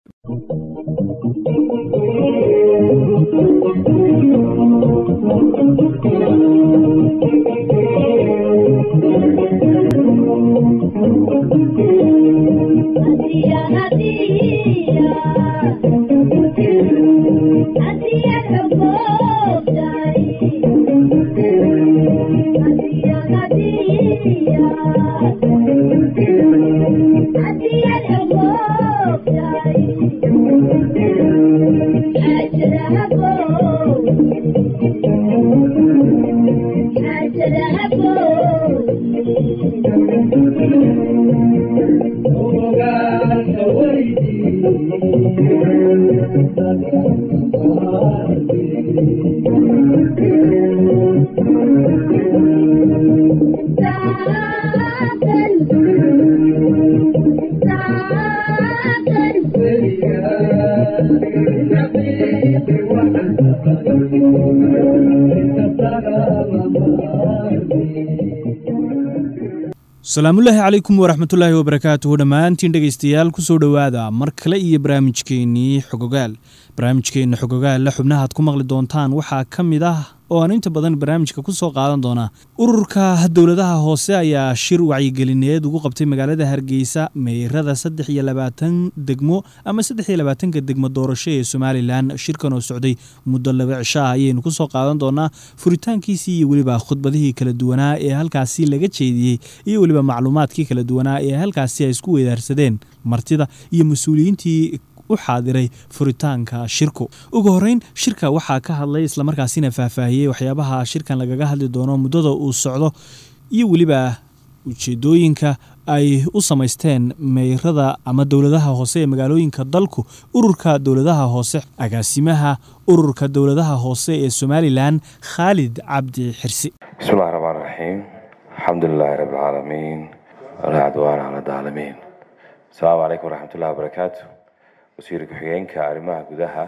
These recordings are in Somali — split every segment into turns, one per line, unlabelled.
asalaamullaahi calaykum waraxmatullaahi wabarakaatuhu dhammaantiin dhegaystayaal kusoo dhowaada mar kale iyo barnaamijkeennii xogogaal barnaamijkeenna xogogaalla xubnahaad ku maqli doontaan waxaa ka mid ah oo aan inta badan barnaamijka ku soo qaadan doonaa ururka dowladaha hoose ayaa shir wacyigelineed ugu qabtay magaalada hargeysa meyrada saddex iyo labaatan degmo ama saddex iyo labaatanka degmo doorasho ee somalilan shirkan oo socday muddo laba cisho ah ayaynu kusoo qaadan doonaa furitaankiisii iyo weliba khudbadihii kala duwanaa ee halkaasi laga jeediyey iyo weliba macluumaadkii kala duwanaa ee halkaasi ay isku weydaarsadeen martida iyo mas-uuliyiintii u xaadiray furitaanka shirku ugu horeyn shirka waxaa ka hadlay islamarkaasina faahfaahiyey waxyaabaha shirkan lagaga hadli doono muddada uu socdo iyo weliba ujeedooyinka ay u samaysteen meyrada ama dowladaha hoose ee magaalooyinka dalku ururka dowladaha hoose agaasimaha ururka dowladaha hoose ee somalilan khaalid cabdi xirsi
bismillahi raxmaan raxiim alxamdulilaahi rabbilcaalamiin walaa cadwaana cala daalimiin asalaamu calaykum waraxmatullahi wabarakaatu wasiir ku-xigeenka arrimaha gudaha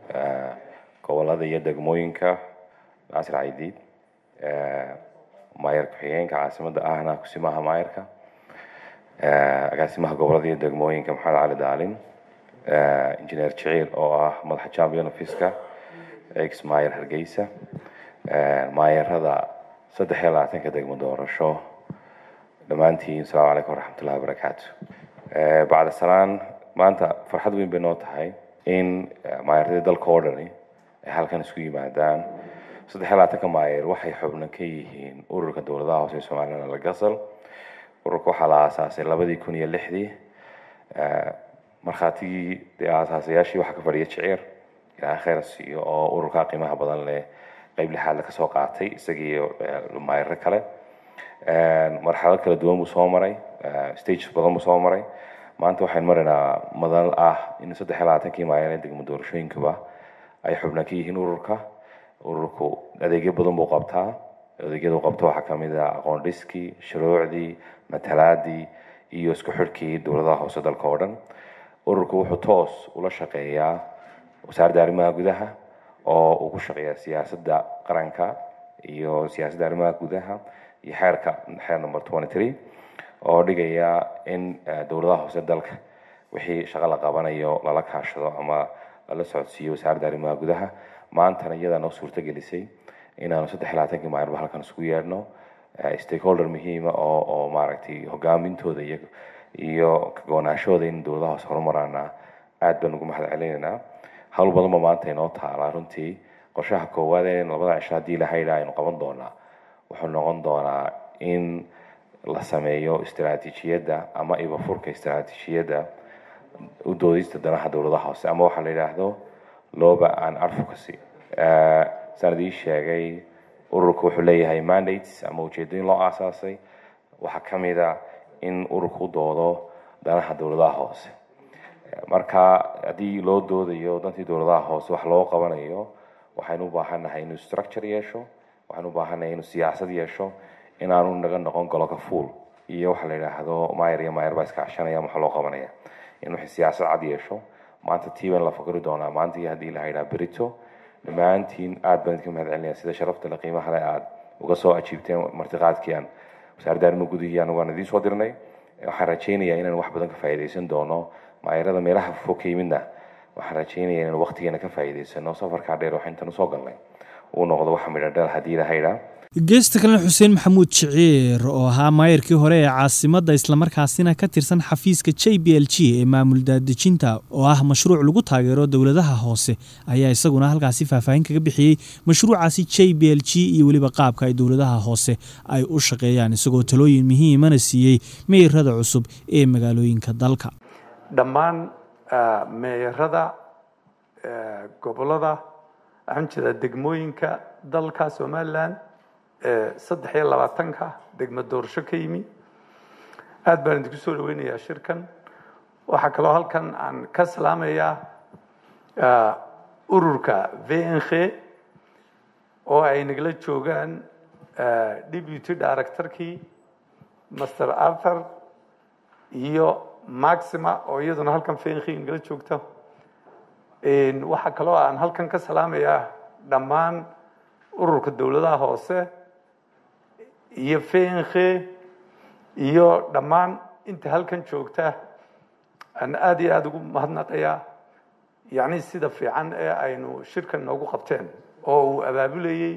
gobolada iyo degmooyinka naasir caydiid maayar ku-xigeenka caasimada ahna kusimaha maayarka agaasimaha gobolada iyo degmooyinka maxamed cali daalin injineer jiciil oo ah madaxa champion ofiska ex maayar hargeysa maayarada saddex iyo labaatanka degmo doorasho dhammaantiin asalaamu calaykum waraxmatullahi wabarakaatu bacda salaan maanta farxad weyn bay noo tahay in maayaradii dalka oo dhani ay halkan isku yimaadaan saddex iyo labaatanka maayer waxay xubno ka yihiin ururka dowladaha hoose ee somalilan lagasal ururka waxaa la aasaasay labadii kun iyo lixdii markhaatigii dee aasaasayaashii waxaa ka fadhiya jiciir ilaa khayr siiyo oo ururka qiimaha badan leh qeyb lixaadle kasoo qaatay isagiiyo maayaro kale marxalad kala duwan buu soo maray stages badan buu soo maray maanta waxaynu maraynaa madal ah in saddex iyo labaatankii maayan ee degmo doorashooyinkuba ay xubna ka yihiin ururka ururku adeegyo badan buu qabtaa adeegyada uu qabto waxaa kamid ah aqoon dhiskii shuruucdii matalaadii iyo isku xidhkii dowladaha hoose dalka oo dhan ururku wuxuu toos ula shaqeeyaa wasaaradda arrimaha gudaha oo uu ku shaqeeyaa siyaasadda qaranka iyo siyaasadda arrimaha gudaha iyo xeerka xeer number twenty three oo dhigaya in dowladaha hoose dalka wixii shaqo la qabanayo lala kaashado ama lala socodsiiyo wasaaradda arrimaha gudaha maantana iyadaa noo suurto gelisay inaanu saddex iyo labaatankii maayarba halkan isugu yeedhno stakeholder muhiima oo oo maaragtay hogaamintooda iyo iyo kagonaashooda in dowladaha hoose horumaraana aad baan ugu mahad celinaynaa hawl badanba maanta inoo taalaa runtii qorshaha koowaad ee labada cisho haddii lahayda aynu qaban doonaa wuxuu noqon doonaa in la sameeyo istaraatiijiyadda ama ibafurka istaraatiijiyadda u doodista danaha dowladaha hoose ama waxaa la yidhaahdo loba and advocacy saan idii sheegay ururku wuxuu leeyahay mandates ama ujeedooyin loo aasaasay waxaa ka mid a in ururku u doodo danaha dowladaha hoose marka haddii loo doodayo dantii dowladaha hoose wax loo qabanayo waxaynu u baahannahay inuu structure yeesho waxaynu u baahannahay inuu siyaasad yeesho inaanu naga noqon goloka fuol iyo waxa la yidhaahdo maayar iyo maayar baa iska cashanaya waxa loo qabanaya in wixii siyaasad cad yeesho maanta tii baan la fakari doonaa maanta iyo haddii la yidhaha berito dhammaantiin aad baan idinka mahad celinaya sida sharafta le qiimaha le aad uga soo ajiibteen martiqaadkii aan wasaaradda arrimo gudihii anagu aan idiin soo dirnay waxaan rajaynayaa inaan wax badan ka faa'iidaysan doono maayarada meelaha fog ka yimidna waxaan rajeynaya inaan waqtigeena ka faa'iidaysano safarkaa dheer waxaa intan usoo galnay uu noqdo waxa midha dhal haddii ilahaydhaa
geesta kalena xuseen maxamuud jiciir oo ahaa maayarkii hore ee caasimadda islamarkaasina ka tirsan xafiiska j b l g ee maamul daadejinta oo ah mashruuc lagu taageero dowladaha hoose ayaa isaguna halkaasi faahfaahin kaga bixiyey mashruucaasi j b l g iyo weliba qaabka ay dowladaha hoose ay u shaqeeyaan isagoo talooyin muhiimana siiyey meyrada cusub ee magaalooyinka dalka
dhammaan meeyarada gobolada waxaan jeedaa degmooyinka dalka somalilan saddex iyo labaatanka degmo doorasho ka yimi aad baan idinku soo dhaweynayaa shirkan waxaa kaloo halkan aan ka salaamayaa ururka v n k oo ay nagala joogaan deputy directorkii master arthur iyo maxima oo iyaduna halkan v n k nagala joogta waxaa kaloo aan halkan ka salaamayaa dhammaan ururka dowladaha hoose iyo fenke iyo dhammaan inta halkan joogta aan aada iyo aada ugu mahadnaqayaa yacni sida fiican ee aynu shirkan noogu qabteen oo uu abaabulayey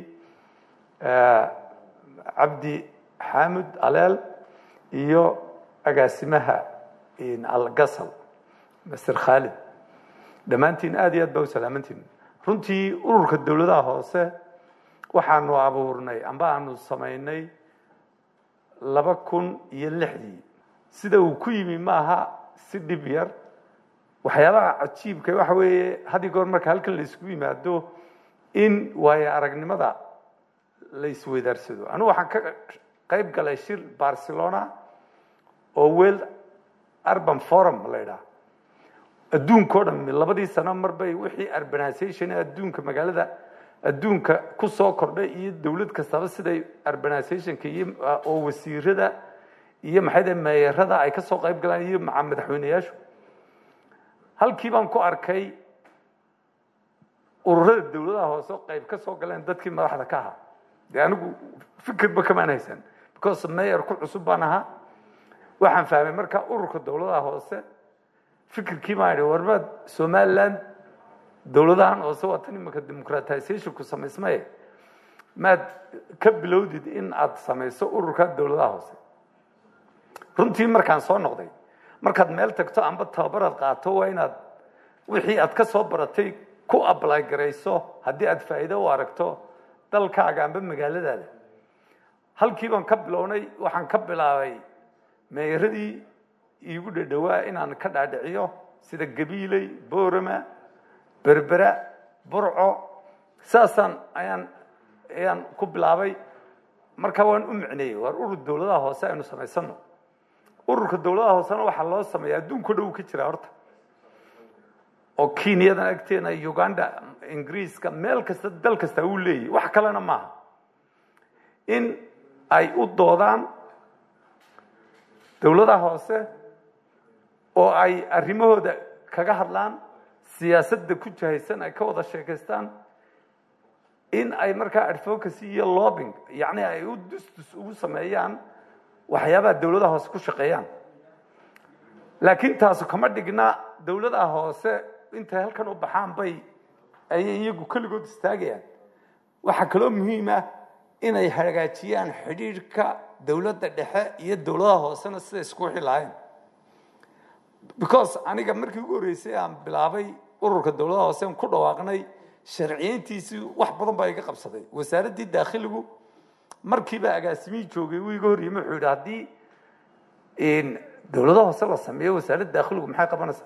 cabdi xaamud aleel iyo agaasimaha algasal master khaalid dhammaantiin aada iyo aad baa u salaamantiin runtii ururka dowladaha hoose waxaanu abuurnay amba aanu samaynay laba kun iyo lixdii sida uu ku yimi maaha si dhib yar waxyaabaha cajiibka waxa weeye had iyo goor marka halkan la isugu yimaado in waayo aragnimada la isweydaarsado anigu waxaan ka qayb galay shir barcelona oo world urban forum la ydhaha adduunka o dhan labadii sano marbay wixii urbanization ee adduunka magaalada adduunka ku soo kordhay iyo dowlad kastaba siday urbanizationka iyo oo wasiirada iyo maxay dahay meeyarada ay ka soo qayb galaan iyo maca madaxweyneyaashu halkii baan ku arkay ururada dowladaha hoose qayb ka soo galeen dadkii madaxda ka ahaa dee anigu fikirba kamaan haysan because meyer ku cusub baan ahaa waxaan fahmay marka ururka dowladaha hoose fikirkii baan idhi warmaad somaliland dowladahan hoose waa tan imanka democratizationku samaysmaye maad ka bilowdid in aad samayso ururka dowladaha hoose runtii markaan soo noqday markaad meel tagto amba tababaraad qaato waa inaad wixii aad ka soo baratay ku ably garayso haddii aad faa'iido u aragto dalkaaga amba magaaladaada halkii baan ka bilownay waxaan ka bilaabay meeyaradii iigu dhadhowaa inaan ka dhaadhiciyo sida gabiiley boorama berbera burco saasaan ayaan ayaan ku bilaabay marka waan u micneeyey waar urur dowladaha hoose aynu samaysano ururka dowladaha hoosena waxaa loo sameeya adduunko dhow ka jira horta oo kenyadan agteena uganda ingiriiska meel kasta dal kasta uu leeyahy wax kalena maaha in ay u doodaan dowladaha hoose oo ay arrimahooda kaga hadlaan siyaasadda ku jahaysan ay ka wada sheekaystaan in ay markaa advocacy iyo lobbing yacni ay u dusdus ugu sameeyaan waxyaabaha dowladaha hoose ku shaqeeyaan laakiin taasu kama dhigna dowladaha hoose intay halkan u baxaan bay ayay iyagu keligood istaagayaan waxaa kaloo muhiim ah inay hagaajiyaan xidhiidhka dowladda dhexe iyo dowladaha hoosena sida isku wixi lahayn because aniga markii ugu horreysay aan bilaabay ururka dowladaha hoose aan ku dhawaaqnay sharciyeyntiisii wax badan baa iga qabsaday wasaaraddii daakhiligu markiiba agaasimihii joogay wuu iga horyimi wuxuu yidhi haddii dowladaha hoose la sameeyo wasaaradda daakhiligu maxay qabanaysaa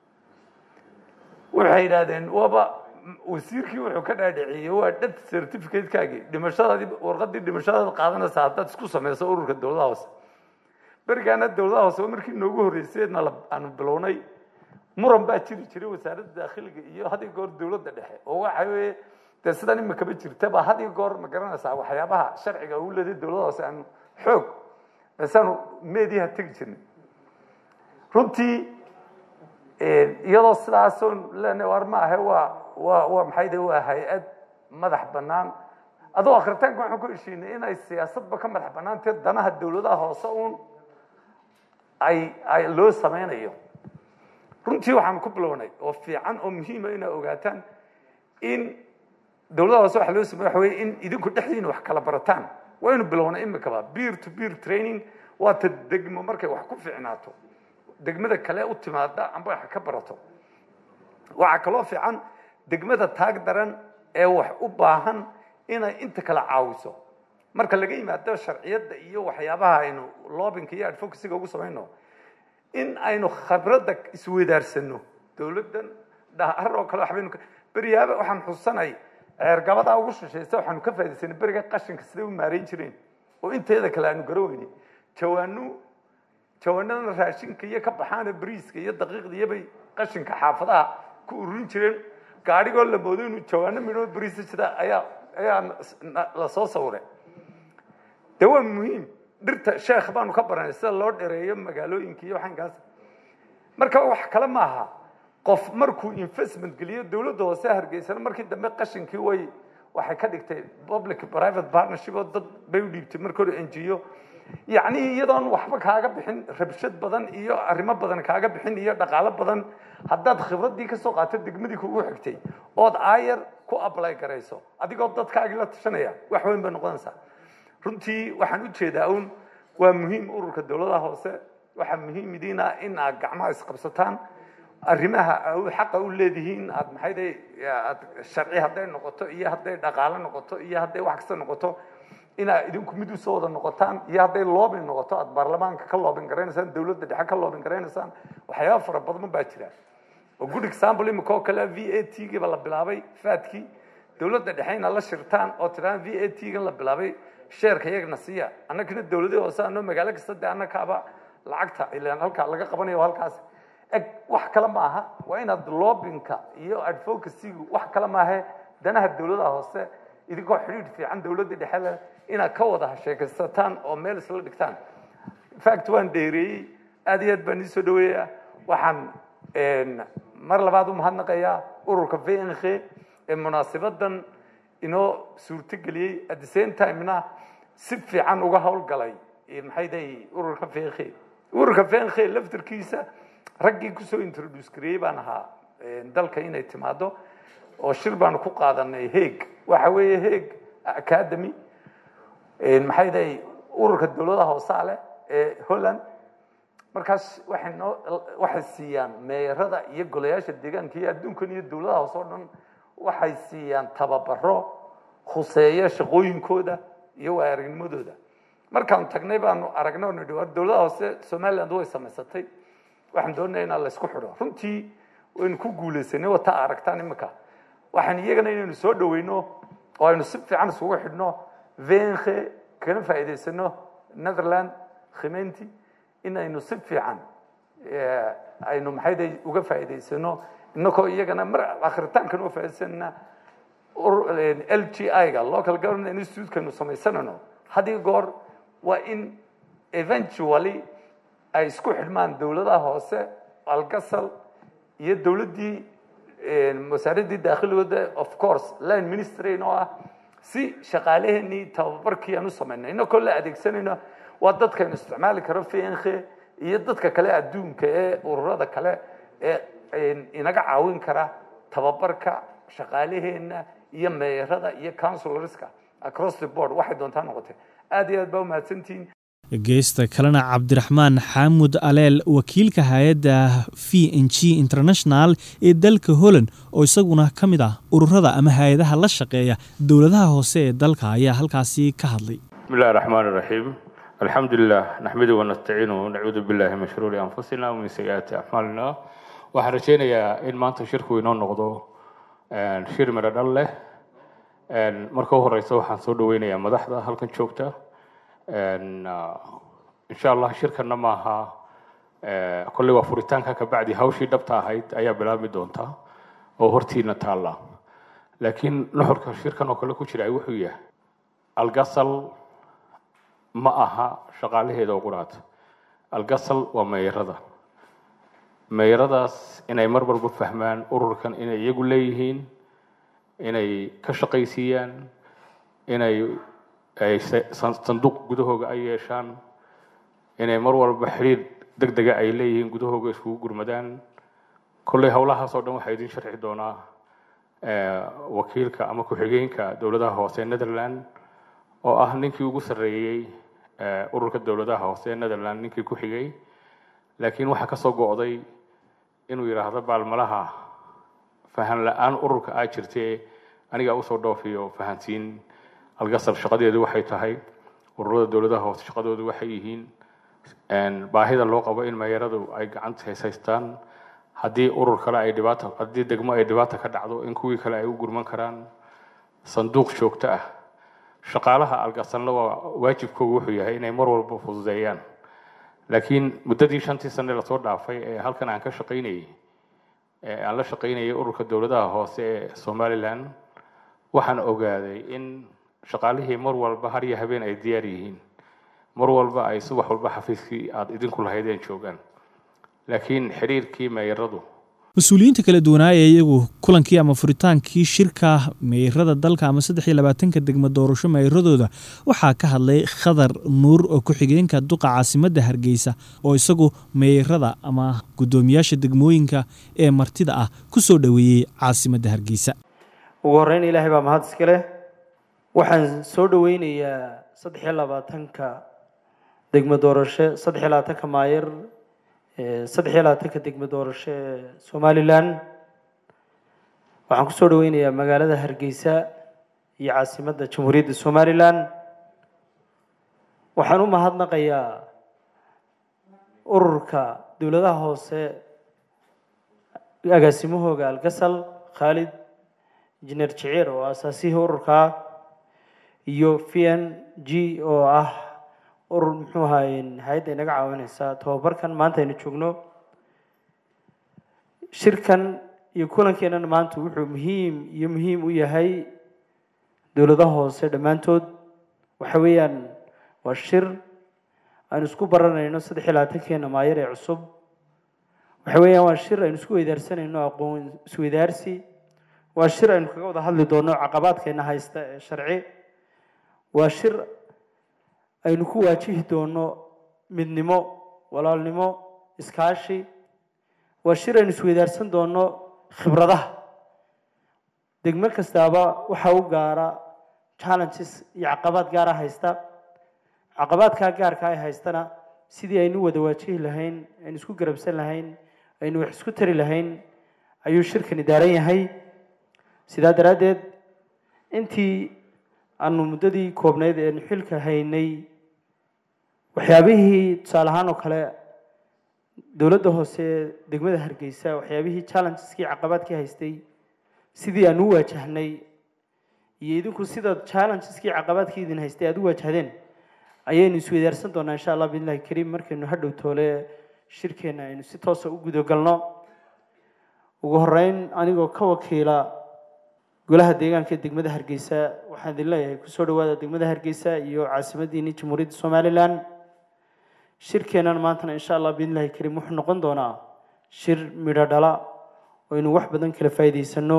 waxay yidhaahdeen waaba wasiirkii wuxuu ka dhaadhiciyey waa death certificatekaagii dhimashadaadii warqadii dhimashadaada qaadanaysa haddaad isku samayso ururka dowladaha hoose berigaana dowladaha hoose markii noogu horreysayna aanu bilownay muran baa jiri jiray wasaaradda daakhiliga iyo had iyo goor dowladda dhexe oo waxa weeye dee sidan imakaba jirtaba had iyo goor ma garanaysaa waxyaabaha sharciga uu leeday dowladaha hoose aanu xoog basaanu meediyaha tegi jirnay runtii iyadoo sidaasoo lena war ma ahe waa waa waa maxay de waa hay-ad madax bannaan adoo akritaanka waxaan ku heshiinay inay siyaasadba ka madax bannaantee danaha dowladaha hoose uun ay ay loo sameynayo runtii waxaan ku bilownay oo fiican oo muhiima inaa ogaataan in dowladda hoose waxa loo sameeye waxa weye in idinku dhexdiina wax kala barataan waynu bilownay imikaba beer to beer training waa ta degmo markay wax ku fiicnaato degmada kale u timaada amba wax ka barato waxaa kaloo fiican degmada taag daran ee wax u baahan inay inta kala caawiso marka laga yimaado sharciyadda iyo waxyaabaha aynu loobinka iyo advocacyga ugu samayno in aynu khibradda isweydaarsano dowladdan dhahar oo kale waxbaynu beriyaaba waxaan xusanay ceergabadaa ugu shishaysa waxaanu ka faa'idaysanay beriga qashinka siday u maarayn jireen oo inteeda kale aanu garaweyni jawaanu jawaanada raashinka iyo ka baxaana bariiska iyo daqiiqda iyo bay qashinka xaafadaha ku ururin jireen gaadhigoo la moodo inuu jawaano midhoo bariisa sida ayaa ayaa la soo sawiray de waa muhiim dhirta sheekh baanu ka baranay sida loo dhereeyo magaalooyinka iyo waxankaas marka wax kale maaha qof markuu investment geliyo dowladda hoose hargeysana markii dambe qashinkii way waxay ka dhigtay public private partnership oo dad bay u dhiibtay marka hore ngo yacni iyadoon waxba kaaga bixin rabshad badan iyo arrimo badan kaaga bixin iyo dhaqaalo badan haddaad khibraddii kasoo qaato degmadii kugu xigtay ood aayar ku apply garayso adigoo dadkaagii la tashanaya wax weyn bay noqonaysaa runtii waxaan u jeedaa un waa muhiim ururka dowladaha hoose waxaa muhiim idiin ah in aad gacmaha isqabsataan arrimaha xaqa u leedihiin aad maxayday aad sharci hadday noqoto iyo hadday dhaqaalo noqoto iyo hadday wax kasta noqoto inaad idinku mid usoo wada noqotaan iyo hadday loobin noqoto aad baarlamaanka ka loobin garaynaysaan dowladda dhexe ka loobin garaynaysaan waxyaaba fara badan baa jira oo good example imika oo kale v a t giiba la bilaabay faadkii dowladda dhexe inaad la shirtaan oo tidaan v a t gan la bilaabay sheerka iyagana siiya annagana dowladii hoose anoo magaalo kasta dee annakaaba lacagta ilaan halkaa laga qabanayo halkaas eg wax kale ma aha waa inaad loobinka iyo advocacygu wax kale maahe danaha dowladaha hoose idinkoo xidhiidh fiican dowladda dhexe leh inaad ka wada sheekaysataan oo meel isla dhigtaan fact waan dheereeyey aad iyo aad baan ii soo dhaweeyaa waxaan mar labaad u mahadnaqayaa ururka v n k ee munaasibadan inoo suurtogeliyey at the same timena si fiican uga howlgalay maxay dahay ururka v n k ururka v n k laftarkiisa raggii kusoo introduce gareeyey baan ahaa dalka inay timaado oo shir baanu ku qaadanay heeg waxa weeye heeg academy maxay dahay ururka dowladaha hoosaale ee holland markaas waxay noo waxay siiyaan meerada iyo golayaasha deegaanka iyo adduunkan iyo dowladaha hoose oo dhan waxay siiyaan tababaro khuseeya shaqooyinkooda iyo waa aragnimadooda markaan tagnay baanu aragnay oo nidhi war dowladaha hoose somaliland way samaysatay waxaan doonaya inaan laysku xidho runtii waynu ku guulaysanay wata aragtaan imika waxaan iyagana inaynu soo dhaweyno oo aynu si fiican isugu xidhno venke kana faa'iidaysano netherland khimenti inaynu si fiican aynu maxay day uga faa'iidaysano inakoo iyagana mar akhritaankana uga faa'iidaysanana l g i-ga local government institute-kaynu samaysanayno haddii goor waa in eventually ay isku xidhmaan dowladaha hoose algasal iyo dowladdii wasaaraddii daakhilooda of course line ministry oo ah si shaqaaleheenii tababarkii aan u samaynay inakoo la adeegsanayno waa dadkaynu isticmaali karo vnk iyo dadka kale adduunka ee ururada kale ee inaga caawin kara tababarka shaqaaleheenna iyo meerada iyo counselorska across the board waxay doontaa noqotay aad iyo aad baa umahadsantihiin
geesta kalena cabdiraxmaan xaamud aleel wakiilka hay-adda v n g international ee dalka holland oo isaguna ka mid ah ururada ama hay-adaha la shaqeeya dowladaha hoose ee dalka ayaa halkaasi ka hadlay
bismi illahi raxmaan iraxiim alxamdu lilah naxmidu wanastaciinu nacuudu billahi min shuruuri anfusina wamin sayi-aati acmaalina waxaan rajeynayaa in maanta shirku inoo noqdo shir midho dhal leh marka u horeysa waxaan soo dhaweynayaa madaxda halkan joogta insha allah shirkana maaha kolley waa furitaanka kabacdi hawshii dhabta ahayd ayaa bilaabmi doonta oo hortiina taalla laakiin nuxurka shirkan oo kale ku jira wuxuu yahay algasal ma aha shaqaalaheeda oo quraata algasal waa meeyarada meeyaradaas inay mar walba fahmaan ururkan inay iyagu leeyihiin inay ka shaqaysiiyaan inay ay sanduuq gudahooga ay yeeshaan inay mar walba xidhiir deg dega ay leeyihiin gudahooga iskugu gurmadaan kolley howlahaas oo dhan waxaa idin sharxi doonaa wakiilka ama ku-xigeenka dowladaha hoose ee netherland oo ah ninkii ugu sarreeyey ururka dowladaha hoose ee netherland ninkii ku xigay laakiin waxaa kasoo go'day inuu yidhaahdo baalmalaha fahan la-aan ururka aa jirtee anigaa usoo dhoofiyo fahansiin algasar shaqadeedu waxay tahay ururada dowladaha hoose shaqadoodu waxay yihiin baahida loo qabo in meeyaradu ay gacanta haysaystaan haddii urur kale ay dhibaato haddii degmo ay dhibaata ka dhacdo in kuwii kale ay u gurman karaan sanduuq joogto ah shaqaalaha algasanla waa waajibkoogu wuxuu yahay inay mar walba fududeeyaan laakiin muddadii shantii sane lasoo dhaafay ee halkan aan ka shaqaynayay ee aan la shaqaynayay ururka dowladaha hoose ee somalilan waxaan ogaaday in shaqaalihii mar walba har iyo habeen ay diyaar yihiin mar walba ay subax walba xafiiskii aada idinku lahaydeen joogaan laakiin xiriirkii meeyaradu
mas-uuliyiinta kala duwanaa ee iyagu kulankii ama furitaankii shirka meyrada dalka ama saddex iyo labaatanka degmo doorasho meyradooda waxaa ka hadlay khadar nuur oo ku-xigeenka duqa caasimadda hargeysa oo isagu meyrada ama guddoomiyaasha degmooyinka ee martida ah ku soo dhoweeyey caasimadda hargeysa
ugu horreyn ilaahay baa mahad iska leh waxaan soo dhoweynayaa saddex iyo labaatanka degmo doorasho saddex iyo labaatanka maayir saddex iyo labaatanka degmo doorasho ee somalilan waxaan kusoo dhaweynayaa magaalada hargeysa iyo caasimadda jamhuuriyadda somalilan waxaan u mahadnaqayaa ururka dowladaha hoose agaasimahooga algasal khaalid injineer jiciir oo asaasihii ururkaa iyo v n g oo ah urur muxuu ahaye hay-adda inaga caawineysa tababarkan maanta aynu joogno shirkan iyo kulankeenana maanta wuxuu muhiim iyo muhiim u yahay dowladaha hoose dhammaantood waxa weeyaan waa shir aynu isku baranayno saddex iyo labaatankeena maayar ee cusub waxa weeyaan waa shir aynu isku weydaarsanayno aqoon isweydaarsi waa shir aynu kaga wada hadli doono caqabaadkeena haysta ee sharci waa shir aynu ku waajihi doono midnimo walaalnimo iskaashi waa shir aynu isweydaarsan doono khibradaha degmo kastaaba waxaa u gaara challenges iyo caqabaad gaara haysta caqabaadkaa gaarka ay haystana sidii aynu wada waajihi lahayn aynu isku garabsan lahayn aynu wax isku tari lahayn ayuu shirkani daaran yahay sidaa daraaddeed intii aanu muddadii koobnayd eenu xilka haynay waxyaabihii tusaale ahaan oo kale dowladda hoose ee degmada hargeysa waxyaabihii challengeski caqabaadkii haystay sidii aan u waajahnay iyo idinku sida challengeski caqabaadkii idin haystay aada u waajahdeen ayaynu isweydaarsan doonaa insha allah biidnillahi kariim markaynu hadhow toole shirkeenna aynu si toosa u gudagalno ugu horeyn anigoo ka wakiila golaha deegaanka ee degmada hargeysa waxaan idin leeyahay kusoo dhawaada degmada hargeysa iyo caasimaddiini jamhuuriyadda somalilan shirkeennan maantana insha allah biidnillahi kariim wuxuu noqon doonaa shir midho dhala oo aynu wax badan kala faa'iidaysano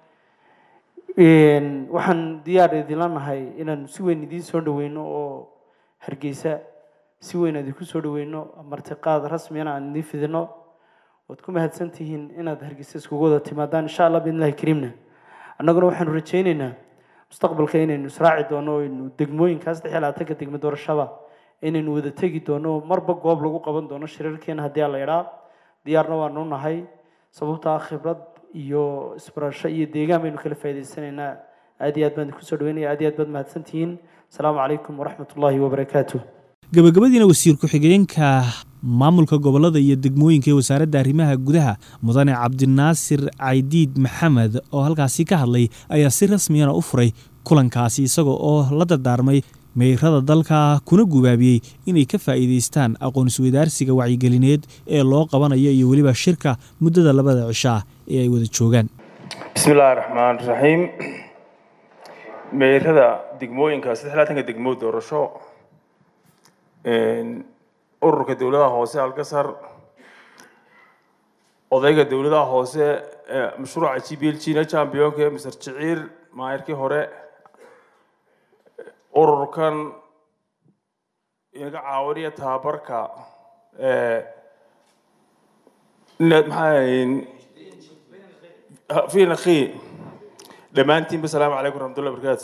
waxaan diyaar idinla nahay inaan si weyn idiin soo dhaweyno oo hargeysa si weyn idinku soo dhaweyno martiqaad rasmiyana aan idiin fidino waad ku mahadsan tihiin inaad hargeysa iskugu wada timaadaan insha allah biidnillahi kariimna annaguna waxaanu rajayneynaa mustaqbalka inaynu israaci doono aynu degmooyinkaa saddex iyo labaatanka degmo doorashaba inaynu wada tegi doono marba goob lagu qaban doono shirarkeena haddii aan la idhaa diyaarna waanu nahay sababtaa khibrad iyo isbarasho iyo deegaan baynu kala faa'idaysanaynaa aad iyo aad baan idinku soo dhaweynaya aad iyo aad baad mahadsantihiin asalaamu calaykum waraxmat ullaahi wabarakaatu
gabagabadiina wasiir ku-xigeenka maamulka gobolada iyo degmooyinka ee wasaaradda arrimaha gudaha mudane cabdinaasir caydiid maxamed oo halkaasi ka hadlay ayaa si rasmiyana u furay kulankaasi isaga oo la dardaarmay meyrada dalka kuna gubaabiyey inay ka faa'iidaystaan aqoon isweydaarsiga wacyigelineed ee loo qabanayo iyo weliba shirka muddada labada cishaa ee ay wada joogaan
bismi illaahi raxmaan raxiim meyrada degmooyinka saddex labaatanka degmo doorasho ururka dowladaha hoose algasar odayga dowladaha hoose mashruuca g b l g na championka mr jiciir maayirkii hore ururkan inaga caawinaya tababarka maxaa fiina khii dhammaantiinba salaamu calaykum raxmatullahi barakaatu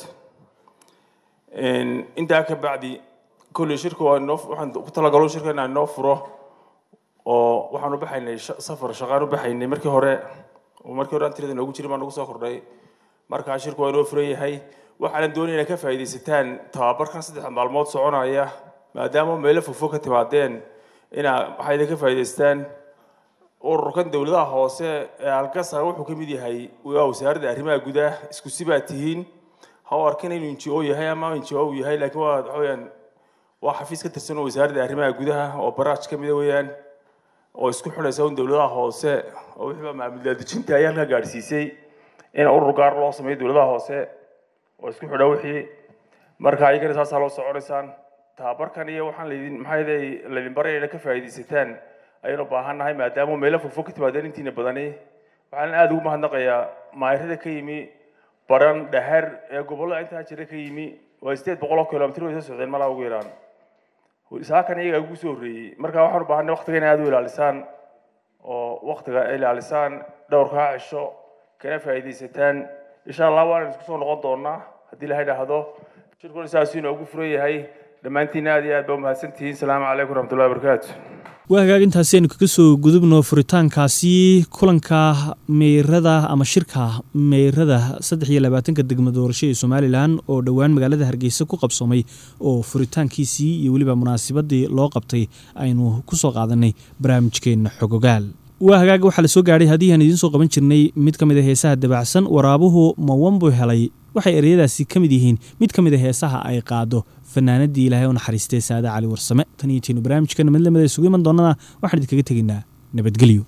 intaa ka bacdi kolley shirka waa inoo waxaan ku talagalo shirka inaan inoo furo oo waxaan u baxaynay sha- safar shaqaan u baxaynay markii hore oo markii hore aan tirada noogu jirin baan nagu soo kordhay markaa shirku waa inoo furan yahay waxaanan doonaya inaad ka faa'iidaysataan tababarkan saddex maalmood soconaya maadaama meelo fogfog ka timaadeen inaa waxaa idin ka faa'iidaystaan ururkan dowladaha hoose ee algasar wuxuu ka mid yahay waa wasaaradda arrimaha gudaha isku si baa tihiin ha u arkin inuu NGO yahay ama NGO uu yahay laakiin waa waxa weeyaan waa xafiis ka tirsan oo wasaaradda arrimaha gudaha oo baraaj ka mid weeyaan oo isku xidhaysa un dowladaha hoose oo wixii baa maamul daadejinta ayaa halkaa gaadhsiisay in urur gaar loo sameeyo dowladaha hoose oo isku xidha wixii marka ayagana saasaa loo soconaysaan tababarkan iyo waxaan laydin maxaa yeelay laydin baraya inaad ka faa'iidaysataan ayaynu u baahan nahay maadaama meelo fogfog ka timaadeen intiina badani waxaan aada ugu mahadnaqayaa maayirada ka yimi baran dhahar ee gobollada intaa jira ka yimi waa sideed boqol oo kilomitir way soo socdeen malaa ugu yaraan saakan iyagaa ugu soo horreeyey marka waxaan u baahanay waqtiga in aada u ilaalisaan oo waqtiga ilaalisaan dhowrkaa cisho kana faa'iidaysataan insha allah waan isku soo noqon doonaa haddii ilahay dhahdo shirkuna saasuu inoogu furan yahay dhammaantiin aad iyo aad baa umahadsan tihiin salaamu calaykum waraxmatullahi wabarakaatu
waa hagaag intaasi aynu kaga soo gudubno furitaankaasi kulanka meyrada ama shirka meyrada saddex iyo labaatanka degmo doorasho ee somalilan oo dhowaan magaalada hargeysa ku qabsoomay oo furitaankiisii iyo weliba munaasabadii loo qabtay aynu kusoo qaadanay barnaamijkeenna xogogaal waa hagaag waxaa la soo gaadhay haddii aan idiin soo qaban jirnay mid ka mid a heesaha dabacsan waraabuhu mawanbu helay waxay ereyadaasi ka mid yihiin mid ka mid a heesaha ay qaado fanaanadii ilaahay u naxariistay saade cali warsame tan iyo tiinu barnaamijkana mid lamida isugu iman doonana waxaan idinkaga tegaynaa nabadgelyo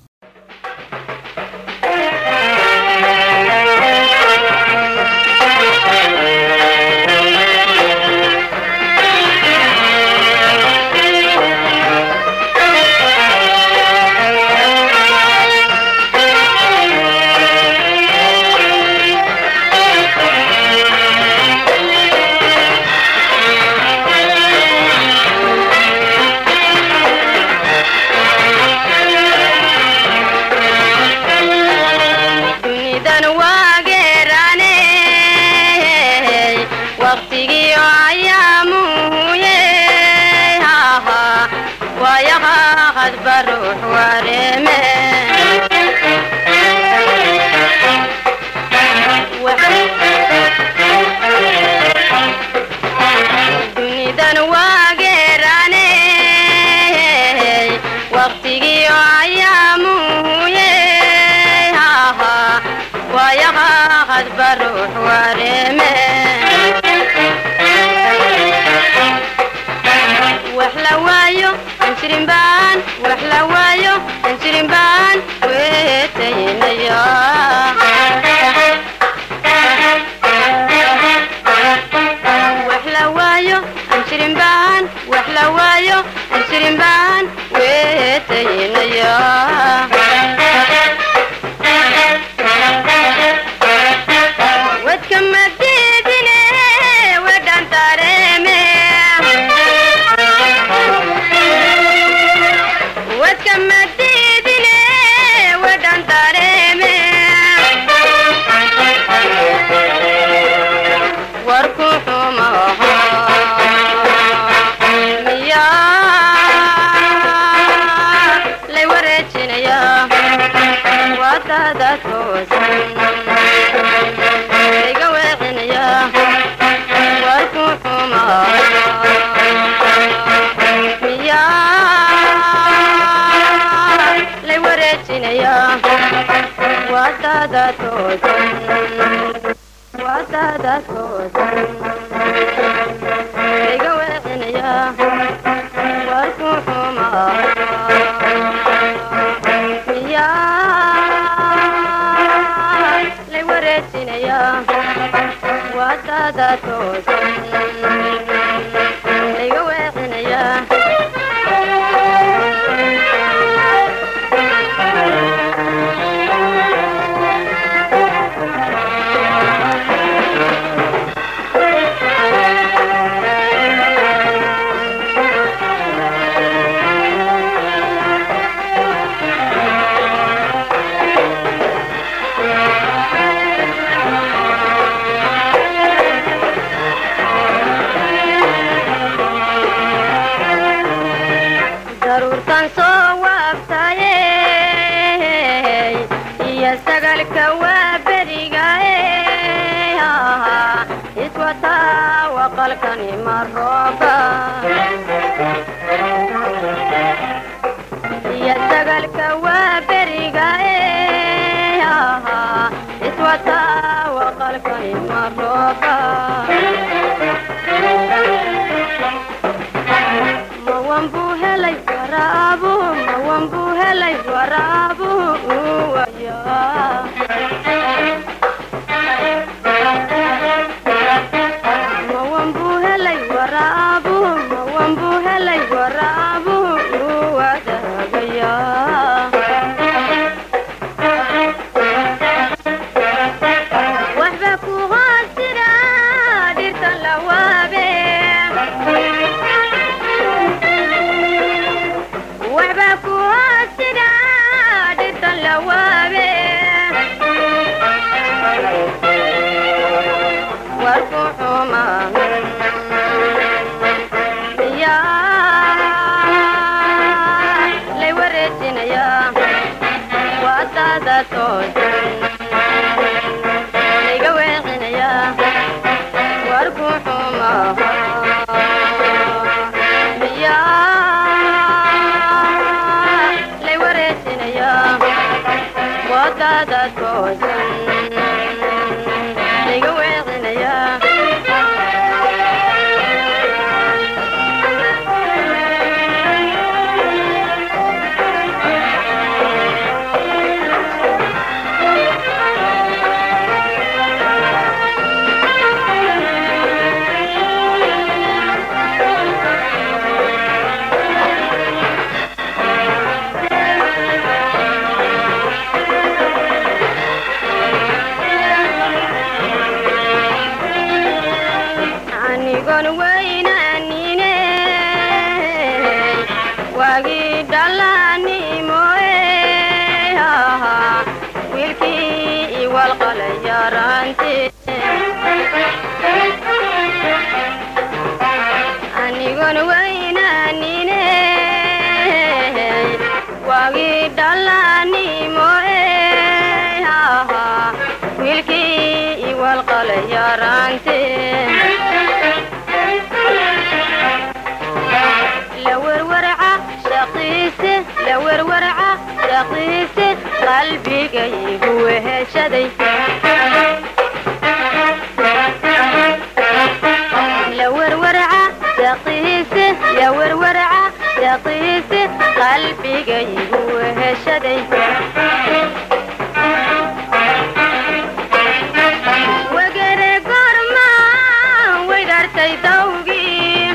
dunidan waageerane waqtigii ayaamuye wayaqaqad baruux wareeme dunidan waageerane waqtigii ayaamuye wayaqaqad baruux wareeme wax la waayo anjirin baan wax la waayo anjirin baan weetaynaya wax la waayo anjirin baan wax la waayo anjirin baan weetaynaya wadka madiidine wedhan tareeme wadka madiidine wedhan tareeme warku xumaha miyaa lay wareejinaya wadada toosan iga weecinaya warku xumaa miyaa lay wareejinaya wadada toosan wadada toosan iga weecinaya warku xumaa miyaa lay wareejinaya wadada toosan iga weecinaya sagalka waa beriga iswataa waqalkani marooba iyo sagalka waa beriga iswataa waqalkani marooba mawan buu helay waraabu mawan buu helay waraabu waya mawan buu helay waraabu mawan buu helay waraabu wadaagaya waxba ku hoos jira dhirta lawaabe waxba ku hoos jira dhirta lawaabe warku xuma yaa lay wareejinaya wadada toosan layga weecinaya warku xuma yaa lay wareejinaya wadada toosan layga weecinaya anigon weynaanine waagii dhalanimoe wiilkii iwalqalay yaraante anigon weynaanine waagii dhalanimoe wiilkii iwalqalay yaraante lawerwarca shaqiise lawerwarca shaqiise qalbigaygu weheshaday lawerwarca shaqiise lawerwarca shaqiise qalbigaygu weheshaday wagere gorma weydartay dawgii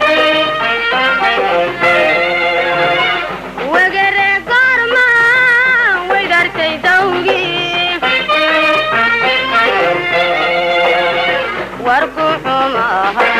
wagere gorma weydartay dawgii warku xumaha